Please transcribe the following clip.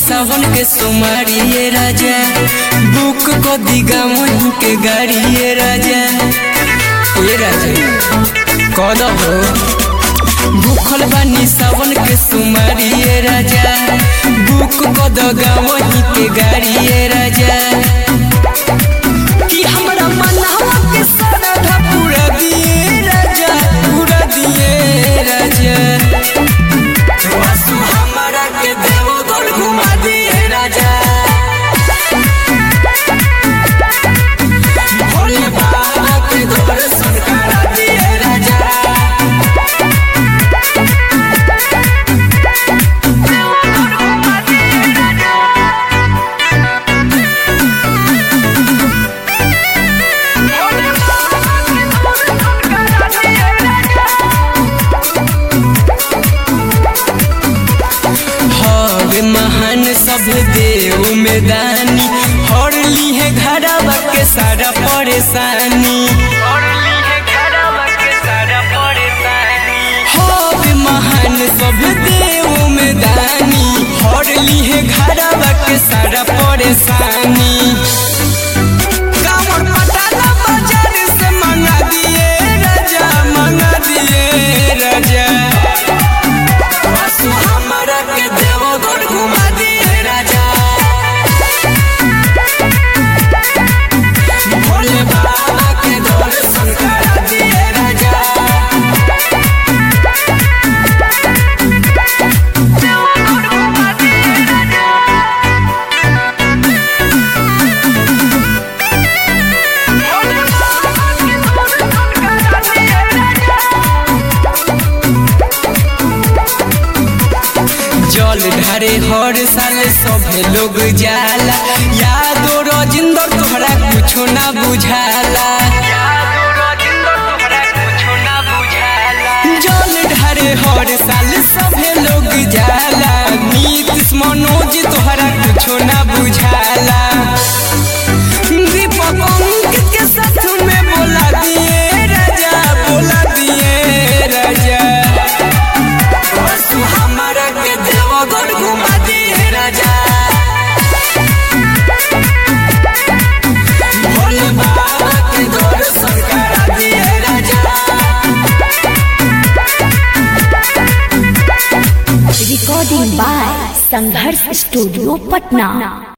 सावन के सोमारिए राजा बुक को दिगा वहीं के गाड़िए राजा ये राजा कद हो भूखल बानी सावन के सोमारिए राजा बुक को दगा वहीं के गाड़िए राजा कि हमरा मनवा के सरधा पूरा दिए राजा पूरा दिए राजा वासु हमरा के देवो गोल घुमा दिए राजा भोले बाबा के दर्शन करा दिए राजा हवे महान सब देव में दानी हर ली है घरवा के सारा परेशानी हवे महान सब देव में दानी हर ली है घरवा के सारा परेशानी कांवर पटाला बाजार से मंगा दिए राजा मंगा दिए राजा वासु हमरा के देवो गोल घुमा दिए राजा भोले बाबा के दर्शन करा दिए राजा जल ढारे हर साल सभे लोग जाला यादो रजिंदर तोहरा कुछो ना बुझाला जल ढारे हर साल सभे लोग जाला नीतीश मनोज तोहरा कुछो ना बुझाला दीपक अंकित के साथ में बोला दिए राजा बोला दिए राजा वासु हमरा के देव गोल घुमा दिए राजा भोले बाबा के दर्शन करा दिए राजा Recording by Sangharsh Studio, Patna.